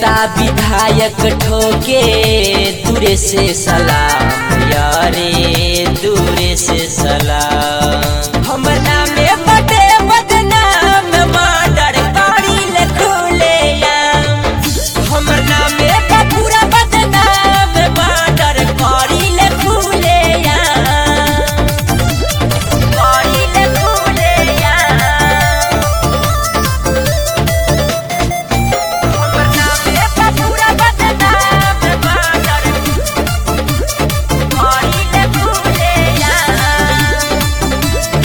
नेता विधायक ठोके दूरे से सलाम यारे दूरे से सलाम हमर नामे बटे बदनाम मर्डर करी ले खुले आम हमर नामे बा पूरा बदनाम मर्डर करी ले खुले आम करी ले खुले आम हमर नामे बा पूरा बदनाम मर्डर करी ले खुले आम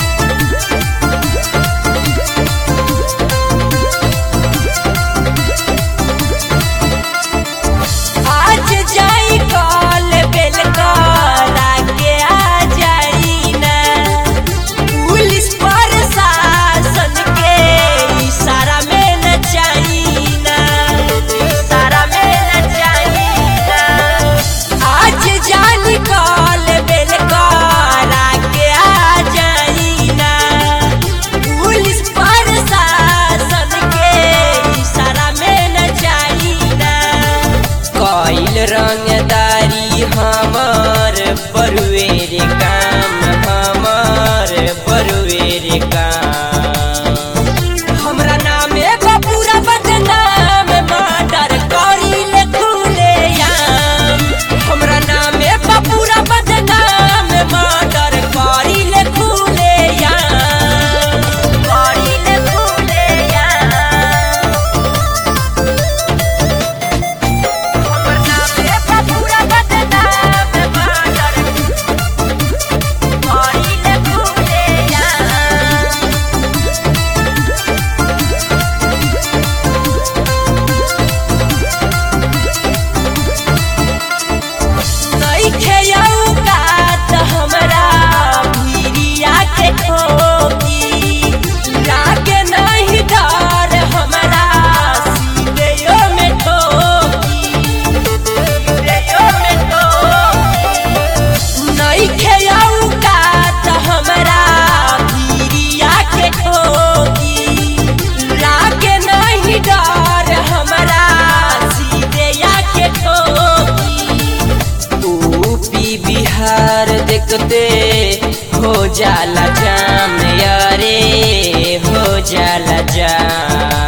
आज जाई कॉल बेल करा के आ जाई ना पुलिस प्रशासन के इशारा में न जाई ना इशारा में न जाई ना आज जानी कॉल बेल करा के आ जाई ना पुलिस प्रशासन के इशारा में न जाई ना कइल रंगदारी हमर बरुएर काम हमर बरुएर काम हमरा नामे बा पूरा बदनाम मर्डर करी ले खुले आम हमरा नामे बा पूरा बदनाम मर्डर करी ले खुले आम करी ले खुले आम हमर नामे बा पूरा बदनाम मर्डर करी ले खुले आम नइखे औकात हमरा भिरिया के ठोकी लागे नहीं डर हमरा सीधेयो में ठोकी सीधेयो में ठोकी नइखे औकात हमरा भिरिया के ठोकी लागे नहीं डर हमरा सीधेया के ठोकी यूपी बिहार देखते हो जाला जाम यारे हो जाला जाम